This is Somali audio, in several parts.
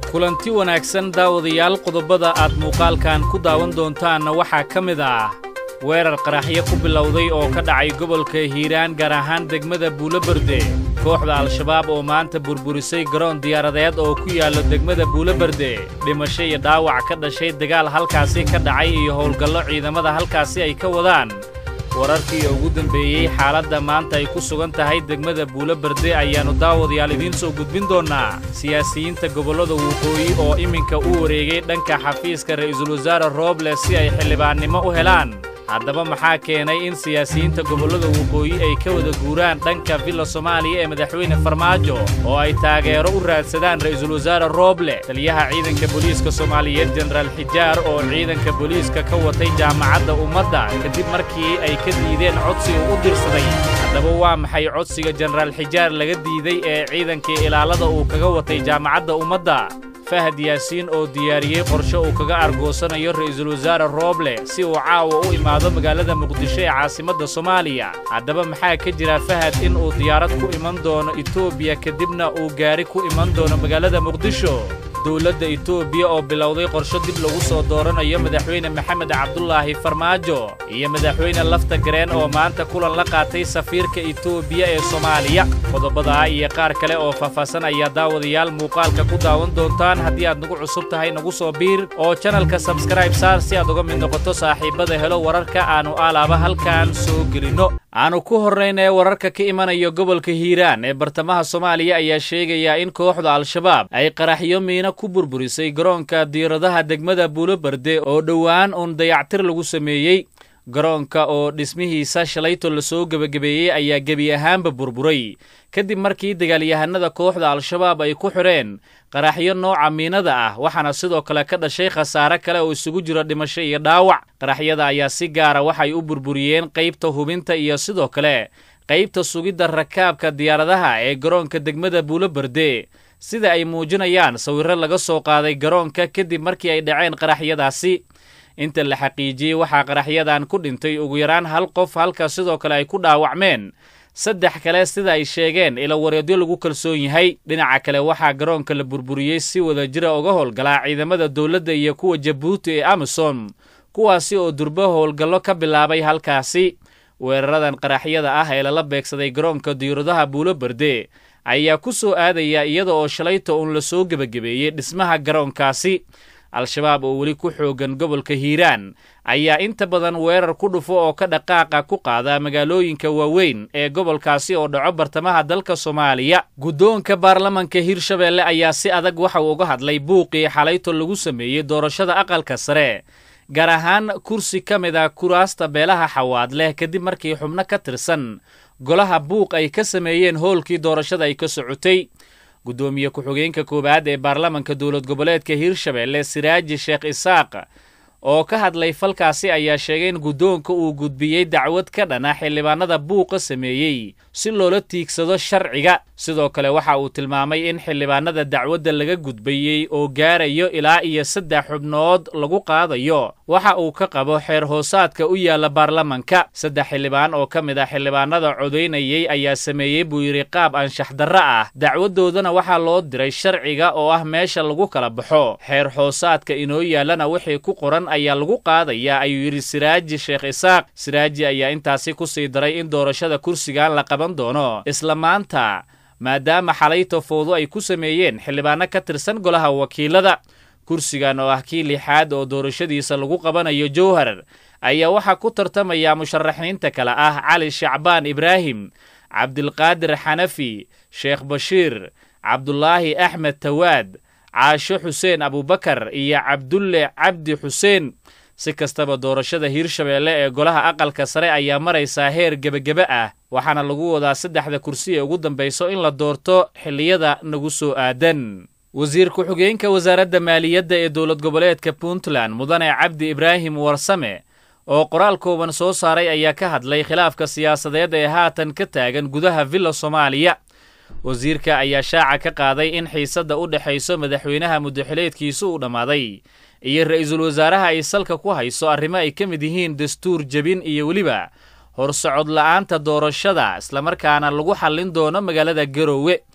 kulanti wanaagsan daawadayaal qodobada aad muuqaalkan ku daawan doontaanna waxaa ka mid ah weerar qaraxyo ku bilowday oo ka dhacay gobolka hiiraan gaar ahaan degmada buuloberde kooxda al-shabaab oo maanta burburisay garoon diyaaradeed oo ku yaallo degmada buuloberde dhimasho iyo dhaawac ka dhashay dagaal halkaasi ka dhacay iyo howlgallo ciidamada halkaasi ay ka wadaan wararkii ugu dambeeyey xaaladda maanta ay ku sugan tahay degmada buuloberde ayaannu daawadayaal idiin soo gudbin doonnaa siyaasiyiinta gobollada waqooyi oo iminka u wareegay dhanka xafiiska ra'iisul wasaare rooble si ay xildhibaannimo u helaan haddaba maxaa keenay in siyaasiyiinta gobollada waqooyi ay ka wada guuraan dhanka villa soomaaliya ee madaxweyne farmaajo oo ay taageero u raadsadaan ra'iisul wasaare rooble taliyaha ciidanka booliiska soomaaliyeed jenaraal xijaar oo ciidanka booliiska ka watay jaamacadda ummadda kadib markii ay ka diideen codsiga u dirsaday haddaba waa maxay codsiga jenaraal xijaar laga diiday ee ciidankii ilaalada uu kaga watay jaamacadda ummadda fahad yaasiin oo diyaariyey qorshe uu kaga argoosanayo ra'iisul wasaare rooble si uu caawa u imaado magaalada muqdisho ee caasimadda soomaaliya haddaba maxaa ka jira fahad in uu diyaarad ku iman doono etoobiya kadibna uu gaari ku iman doono magaalada muqdisho dowladda etoobiya oo bilowday qorsho dib lagu soo dooranayo madaxweyne maxamed cabdulaahi farmaajo iyo madaxweyne lafta gareen oo maanta kulan la qaatay safiirka etoobiya ee soomaaliya qodobadaa iyo qaar kale oo faahfaahsan ayaa daawadayaal muuqaalka ku daawan doontaan haddii aad nagu cusub tahay nagu soo biir oo janalka sabskraib saar si aad uga mid noqoto saaxiibbada helo wararka aannu alaaba halkan soo gelinno aanu ku horraynee wararka ka imanaya gobolka hiiraan ee bartamaha soomaaliya ayaa sheegayaa in kooxda al-shabaab ay qaraxyo miina ku burburisay garoonka diiradaha degmada buuloberde oo dhowaan uun dayactir lagu sameeyey garoonka oo dhismihiisa shalayto lasoo gebagabeeyey ayaa gebi ahaanba burburay kadib markii dagaalyahanada kooxda al-shabaab ay ku xidheen qaraxyo nooca miinada ah waxaana sidoo kale ka dhashay khasaare kale oo isugu jiro dhimasho iyo dhaawac qaraxyada ayaa si gaara waxay u burburiyeen qaybta hubinta iyo sidoo kale qaybta sugidda rakaabka diyaaradaha ee garoonka degmada buuloberde sida ay muujinayaan sawirro laga soo qaaday garoonka kadib markii ay dhaceen qaraxyadaasi inta la xaqiijiyey waxaa qaraxyadan ku dhintay ugu yaraan hal qof halka sidoo kale ay ku dhaawacmeen saddex kale sida ay sheegeen ila wareedyo lagu kalsoon yahay dhinaca kale waxaa garoonka la burburiyey si wada jira uga howlgalaa ciidamada dowladda iyo kuwa jabuuti ee amisom kuwaasi oo durbo howlgallo ka bilaabay halkaasi weeraradan qaraxyada ah ee lala beegsaday garoonka diiradaha buuloberde ayaa ku soo aadaya iyada oo shalayta uun la soo gebagabeeyey dhismaha garoonkaasi al-shabaab oo weli ku xoogan gobolka hiiraan ayaa inta badan weerar ku dhufo oo ka dhaqaaqa ku qaada magaalooyinka waaweyn ee gobolkaasi oo dhaco bartamaha dalka soomaaliya guddoonka baarlamanka hirshabeelle ayaa si adag waxa uu uga hadlay buuqii xalayto lagu sameeyey doorashada aqalka sare gaar ahaan kursi ka mid a kuraasta beelaha xawaad leh kadib markii xubno ka tirsan golaha buuq ay ka sameeyeen hoolkii doorashada ay ka socotay guddoomiye ku-xigeenka koowaad ee baarlamanka dowlad goboleedka hiirshabeelle siraaji sheekh isaaq oo ka hadlay falkaasi ayaa sheegay in guddoonka uu gudbiyey dacwad ka dhana xildhibaanada buuqa sameeyey si loola tiigsado sharciga sidoo kale waxa uu tilmaamay in xildhibaanada dacwadda laga gudbayey oo gaarayo ilaa iyo saddex xubnood lagu qaadayo waxa uu ka qabo xeer hoosaadka u yaalla baarlamanka saddex xildhibaan oo ka mid ah xildhibaanada codaynayey ayaa sameeyey buu yidhi qaab anshax darro ah dacwaddoodana waxaa loo diray sharciga oo ah meesha lagu kala baxo xeer hoosaadka inoo yaallana wixii ku qoran ayaa lagu qaadayaa ayuu yidhi siraaji sheekh isaaq siraaji ayaa intaasi ku sii daray in doorashada kursigan la qaban doono isla maanta maadaama xalayto fowdo ay ku sameeyeen xildhibaano ka tirsan golaha wakiilada kursigan oo ah kii lixaad oo doorashadiisa lagu qabanayo jowhar ayaa waxaa ku tartamaya musharaxiinta kale ah cali shacbaan ibraahim cabdilqaadir xanafi sheekh bashiir cabdulaahi axmed tawaad caasho xuseen abubakar iyo cabdulle cabdi xuseen si kastaba doorashada hiirshabeelle ee golaha aqalka sare ayaa maraysaa heer gebagebe ah waxaana lagu wadaa saddexda kursi ee ugu dambayso in la doorto xilliyada nagu soo aadan wasiir ku-xigeenka wasaaradda maaliyadda ee dowlad goboleedka puntland mudane cabdi ibraahim warsame oo qoraal kooban soo saaray ayaa ka hadlay khilaafka siyaasadeed ee haatan ka taagan gudaha villa soomaaliya wasiirka ayaa shaaca ka qaaday in xiisadda u dhexayso madaxweynaha muddaxileedkiisu uu dhammaaday iyo ra'iisul wasaaraha ay salka ku hayso arrimo ay ka mid yihiin dastuur jebin iyo weliba horsocod la'aanta doorashada islamarkaana lagu xallin doono magaalada garoowe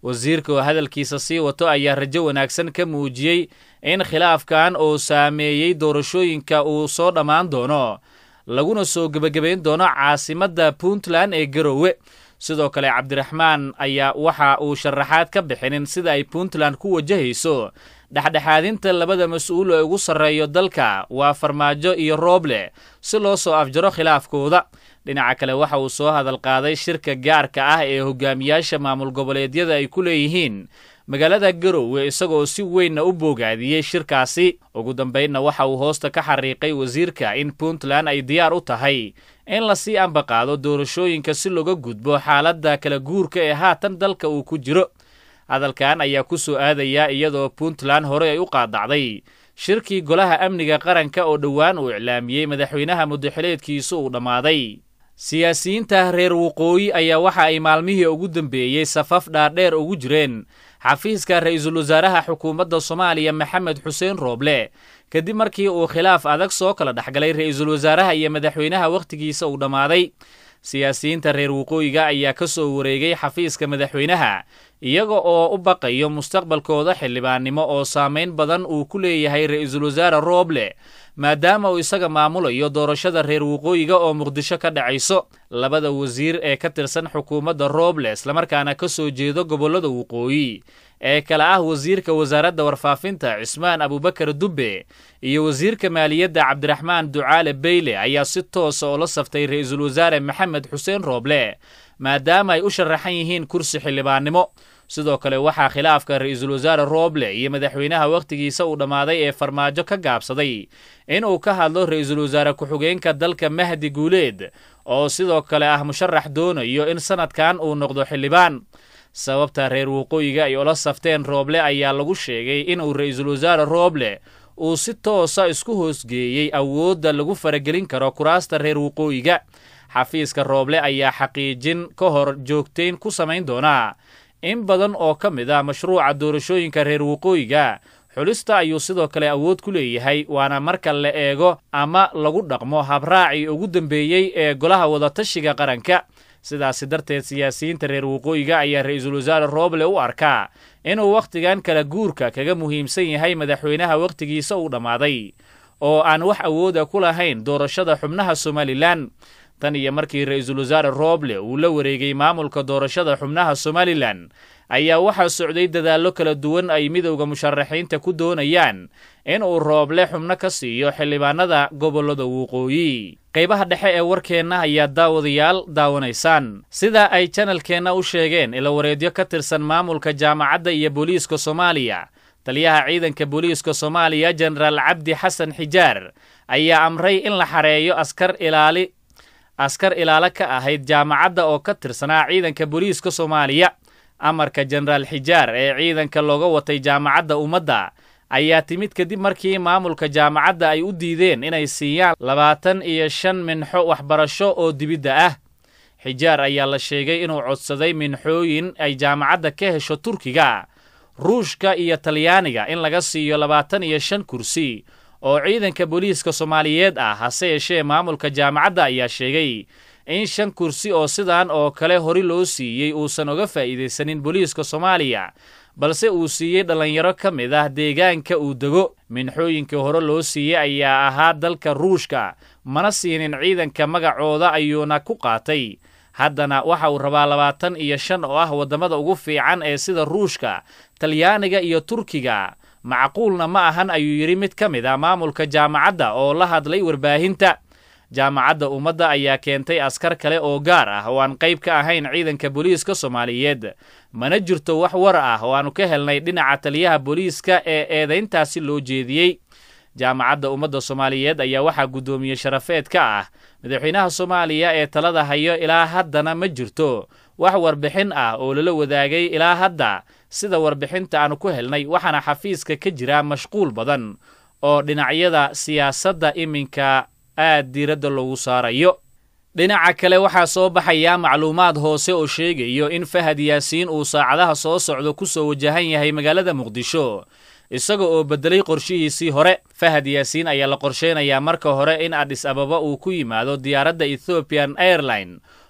wasiirka oo hadalkiisa sii wato ayaa rajo wanaagsan ka muujiyey in khilaafkan oo saameeyey doorashooyinka uu soo dhammaan doono laguna soo gebagabayn doono caasimadda puntland ee garowe sidoo kale cabdiraxmaan ayaa waxa uu sharaxaad ka bixinin sida ay puntland ku wajahayso dhexdhexaadinta labada mas-uul ee ugu sarreeyo dalka waa farmaajo iyo rooble si loo soo afjaro khilaafkooda dhinaca kale waxa uu soo hadal qaaday shirka gaarka ah ee hogaamiyaasha maamul goboleedyada ay ku leeyihiin magaalada garowe isagoo si weynna u boogaadiyey shirkaasi ugu dambaynna waxa uu hoosta ka xariiqay wasiirka in puntland ay diyaar u tahay in lasii ambaqaado doorashooyinka si looga gudbo xaaladda kala guurka ee haatan dalka uu ku jiro hadalkan ayaa ku soo aadaya iyadoo puntland horey ay u qaadacday shirkii golaha amniga qaranka oo dhowaan uu iclaamiyey madaxweynaha muddaxileedkiisu uu dhammaaday siyaasiyiinta reer waqooyi ayaa waxa ay maalmihii ugu dambeeyey safaf dhaadheer ugu jireen xafiiska ra-iisul wasaaraha xukuumadda soomaaliya maxamed xuseen rooble kadib markii uu khilaaf adag soo kala dhexgalay ra-iisul wasaaraha iyo madaxweynaha wakhtigiisa uu dhammaaday siyaasiyiinta reer waqooyiga ayaa ka soo wareegay xafiiska madaxweynaha iyaga oo u baqayo mustaqbalkooda xildhibaannimo oo saamayn badan uu ku leeyahay ra-iisul wasaare rooble maadaama uu isaga maamulayo doorashada reer waqooyiga oo muqdisho ka dhacayso labada wasiir ee ka tirsan xukuumadda rooble islamarkaana ka soo jeedo gobollada waqooyi ee kale ah wasiirka wasaaradda warfaafinta cismaan abubakar dubbe iyo wasiirka maaliyadda cabdiraxmaan ducaale beyle ayaa si toosa oo la saftay ra-iisul wasaare maxamed xuseen rooble maadaama ay u sharaxan yihiin kursi xildhibaannimo sidoo kale waxaa khilaafka ra-iisul wasaare rooble iyo madaxweynaha wakhtigiisa uu dhammaaday ee farmaajo ka gaabsaday inuu ka hadlo ra-iisul wasaare ku-xigeenka dalka mahdi guuleed oo sidoo kale ah musharax doonayo in sanadkan uu noqdo xildhibaan sababta reer waqooyiga ay ula safteen rooble ayaa lagu sheegay inuu ra-iisul wasaare rooble uu si toosa isku hoosgeeyey awoodda lagu faragelin karo kuraasta reer waqooyiga xafiiska rooble ayaa xaqiijin ka hor joogtayn ku samayn doonaa in badan oo ka mid ah mashruuca doorashooyinka reer waqooyiga xulista ayuu sidoo kale awood ku leeyahay waana marka la eego ama lagu dhaqmo habraacii ugu dambeeyey ee golaha wadatashiga qaranka sidaasi darteed siyaasiyiinta reer waqooyiga ayaa ra-iisul wasaare rooble u arkaa inuu wakhtigan kala guurka kaga muhiimsan yahay madaxweynaha wakhtigiisa uu dhammaaday oo aan wax awooda ku lahayn doorashada xubnaha somalilan tan iyo markii ra-iisul wasaare rooble uu la wareegay maamulka doorashada xubnaha somalilan ayaa waxaa socday dadaallo kala duwan ay midowda musharaxiinta ku doonayaan inuu rooble xubno ka siiyo xildhibaanada gobollada waqooyi qaybaha dhexe ee warkeenna ayaa daawadayaal daawanaysaan sida ay janalkeenna u sheegeen ilawareedyo ka tirsan maamulka jaamacadda iyo booliiska soomaaliya taliyaha ciidanka booliiska soomaaliya jenaraal cabdi xasan xijaar ayaa amray in la xareeyo askar ilaali askar ilaalo ka ahayd jaamacadda oo ka tirsanaa ciidanka booliiska soomaaliya amarka jenaraal xijaar ee ciidanka looga watay jaamacadda ummadda ayaa timid kadib markii maamulka jaamacadda ay u diideen inay siiyaan labaatan iyo shan minxo waxbarasho oo dibidda ah xijaar ayaa la sheegay inuu codsaday minxooyin ay jaamacadda ka hesho turkiga ruushka iyo talyaaniga in laga siiyo labaatan iyo shan kursi oo ciidanka booliiska soomaaliyeed ah hase yeeshee maamulka jaamacadda ayaa sheegay in shan kursi oo sidan oo kale hori loo siiyey uusan uga faa'iidaysanin booliiska soomaaliya balse uu siiyey dhallinyaro ka mid ah deegaanka uu dego minxooyinkii hore loo siiyey ayaa ahaa dalka ruushka mana siinin ciidanka magacooda ayuuna ku qaatay haddana waxa uu rabaa labaatan iyo shan oo ah waddamada ugu fiican ee sida ruushka talyaaniga iyo turkiga macquulna ma ahan ayuu yidhi mid ka mid ah maamulka jaamacadda oo la hadlay warbaahinta jaamacadda ummadda ayaa keentay askar kale oo gaar ah oo aan qayb ka ahayn ciidanka booliiska soomaaliyeed mana jirto wax war ah oo aanu ka helnay dhinaca taliyaha booliiska ee eedayntaasi loo jeediyey jaamacadda ummadda soomaaliyeed ayaa waxaa guddoomiye sharafeed ka ah madaxweynaha soomaaliya ee talada hayo ilaa haddana ma jirto wax warbixin ah oo lala wadaagay ilaa hadda sida warbixinta aanu ku helnay waxaana xafiiska ka jira mashquul badan oo dhinacyada siyaasadda iminka aad diiradda loogu saarayo dhinaca kale waxaa soo baxaya macluumaad hoose oo sheegayo in fahad yaasiin uu saacadaha soo socdo ku soo wajahan yahay magaalada muqdisho isaga oo beddelay qorshihiisii hore fahad yaasiin ayaa la qorsheynayaa marka hore in adhis ababa uu ku yimaado diyaaradda ethoobian airline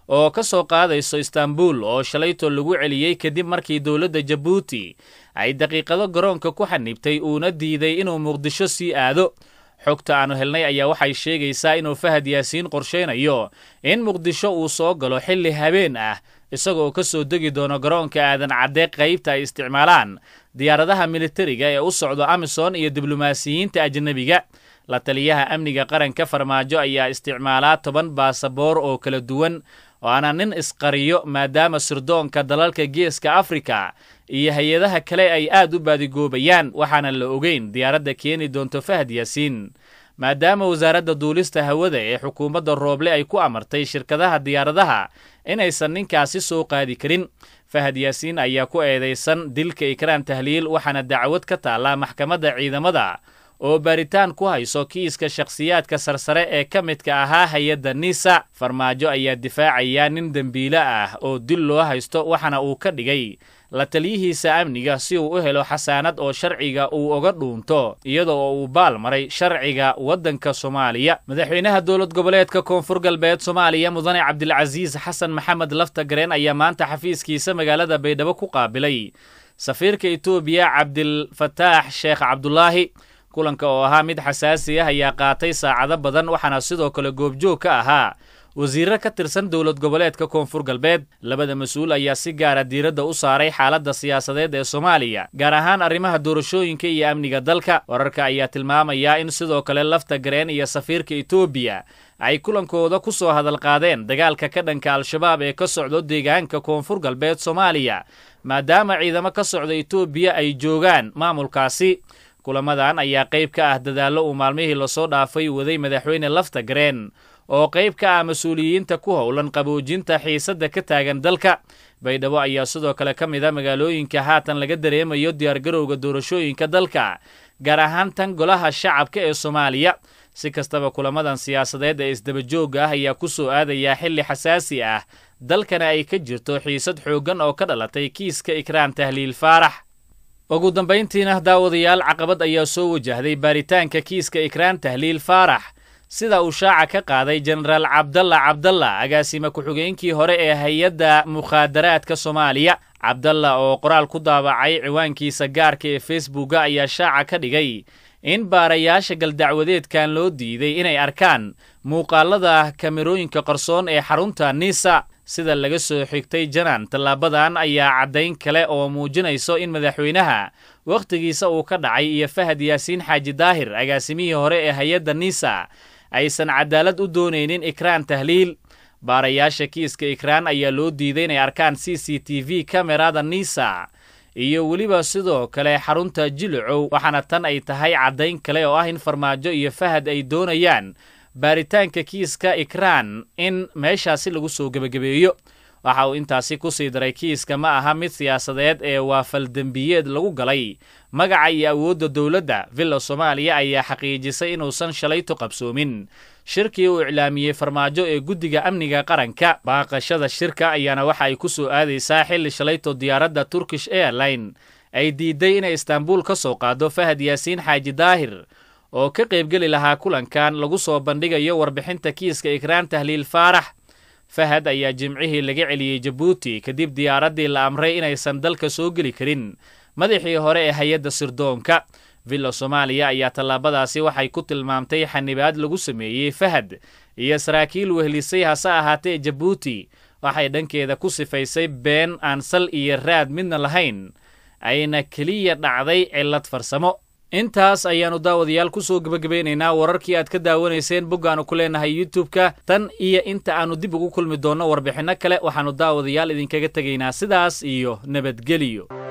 oo ka soo qaadayso istaanbul oo shalayto lagu celiyey kadib markii dowladda jabuuti ay daqiiqado garoonka ku xanibtay uuna diiday inuu muqdisho sii aado xogta aannu helnay ayaa waxay sheegaysaa inuu fahad yaasiin qorshaynayo in muqdisho uu soo galo xilli habeen ah isagoo ka soo degi doono garoonka aadan cadde qaybta ay isticmaalaan diyaaradaha militariga ee u socdo amisom iyo diblomaasiyiinta ajnebiga la taliyaha amniga qaranka farmaajo ayaa isticmaalaa toban baasaboor oo kala duwan waana nin isqariyo maadaama sirdoonka dalalka geeska afrika iyo hay-adaha kale ay aad u baadigoobayaan waxaana la ogeyn diyaaradda keeni doonto fahad yaasiin maadaama wasaaradda duulista hawada ee xukuumadda rooble ay ku amartay shirkadaha diyaaradaha inaysan ninkaasi soo qaadi karin fahad yaasiin ayaa ku eedaysan dilka ikraan tahliil waxaana dacwad ka taallaa maxkamadda ciidamada oo baaritaan ku hayso kiiska shakhsiyaadka sarsare ee ka midka ahaa hay-adda nisa farmaajo ayaa difaacaya nin dembiile ah oo dil loo haysto waxaana uu ka dhigay la taliyihiisa amniga si uu u helo xasaanad oo sharciga uu oga dhuunto iyada oo uu baal maray sharciga waddanka soomaaliya madaxweynaha dowlad goboleedka koonfur galbeed soomaaliya mudane cabdilcasiis xasan maxamed laftagareen ayaa maanta xafiiskiisa magaalada baydhabo ku qaabilay safiirka etoobiya cabdilfataax sheekh cabdulaahi kulanka oo ahaa mid xasaasi ah ayaa qaatay saacado badan waxaana sidoo kale goobjoog ka ahaa wasiirro ka tirsan dowlad goboleedka koonfur galbeed labada mas-uul ayaa si gaara diiradda u saaray xaaladda siyaasadeed ee soomaaliya gaar ahaan arrimaha doorashooyinka iyo amniga dalka wararka ayaa tilmaamaya in sidoo kale lafta gareen iyo safiirka etoobiya ay kulankooda ku soo hadalqaadeen dagaalka ka dhanka al-shabaab ee ka socdo deegaanka koonfur galbeed soomaaliya maadaama ciidamo ka socda etoobiya ay joogaan maamulkaasi kulamadan ayaa qayb ka ah dadaallo uu maalmihii lasoo dhaafay waday madaxweyne lafta gareen oo qayb ka ah mas-uuliyiinta ku howlan qaboojinta xiisadda ka taagan dalka baydhabo ayaa sidoo kale ka mid a magaalooyinka haatan laga dareemayo diyaargarowga doorashooyinka dalka gaar ahaan tan golaha shacabka ee soomaaliya si kastaba kulamadan siyaasadeed ee isdabajoogga ah ayaa ku soo aadayaa xilli xasaasi ah dalkana ay ka jirto xiisad xooggan oo ka dhalatay kiiska ikraan tahliil faarax ugu dambayntiina daawadayaal caqabad ayaa soo wajahday baaritaanka kiiska ikraan tahliil faarax sida uu shaaca ka qaaday jenaraal cabdalla cabdalla agaasime ku-xigeenkii hore ee hay-adda mukhaadaraadka soomaaliya cabdalla oo qoraal ku daabacay ciwaankiisa gaarka ee facebooka ayaa shaaca ka dhigay in baarayaasha galdacwadeedkan loo diiday inay arkaan muuqaalada kamerooyinka qarsoon ee xarunta nisa sida laga soo xigtay janan tallaabadan ayaa caddayn kale oo muujinayso in madaxweynaha wakhtigiisa uu ka dhacay iyo fahad yaasiin xaaji daahir agaasimihii hore ee hay-adda nisa aysan cadaalad u doonaynin ikraan tahliil baarayaasha kiiska ikraan ayaa loo diiday inay arkaan c c t v kamerada nisa iyo weliba sidoo kale xarunta jilicow waxaana tan ay tahay caddayn kale oo ah in farmaajo iyo fahad ay doonayaan baaritaanka kiiska ikraan in meeshaasi lagu soo gebagabeeyo waxa uu intaasi ku sii daray kiiska ma aha mid siyaasadeed ee waa faldembiyeed lagu galay magaca iyo awoodda dowladda villa soomaaliya ayaa xaqiijisay inuusan shalayto qabsoomin shirkii uu iclaamiyey farmaajo ee guddiga amniga qaranka baaqashada shirka ayaana waxa ay ku soo aadaysaa xilli shalayto diyaaradda turkish airline ay diiday inay istaanbuul ka soo qaado fahad yaasiin xaaji daahir oo ka qaybgeli lahaa kulankan lagu soo bandhigayo warbixinta kiiska ikraan tahliil faarax fahad ayaa jimcihii laga celiyey jabuuti kadib diyaaraddii la amray inaysan dalka soo geli karin madaxii hore ee hay-adda sirdoonka villa soomaaliya ayaa tallaabadaasi waxay ku tilmaamtay xanibaad lagu sameeyey fahad iyo saraakiil wehlisay hase ahaatee jabuuti waxay dhankeeda ku sifaysay been aan sal iyo raad midna lahayn ayna keliya dhacday cillad farsamo intaas ayaannu daawadayaal ku soo gebagabaynaynaa wararkii aad ka daawanayseen boggaannu ku leenahay youtub-ka tan iyo inta aannu dib ugu kulmi doonno warbixinno kale waxaannu daawadayaal idinkaga tegaynaa sidaas iyo nabadgeliyo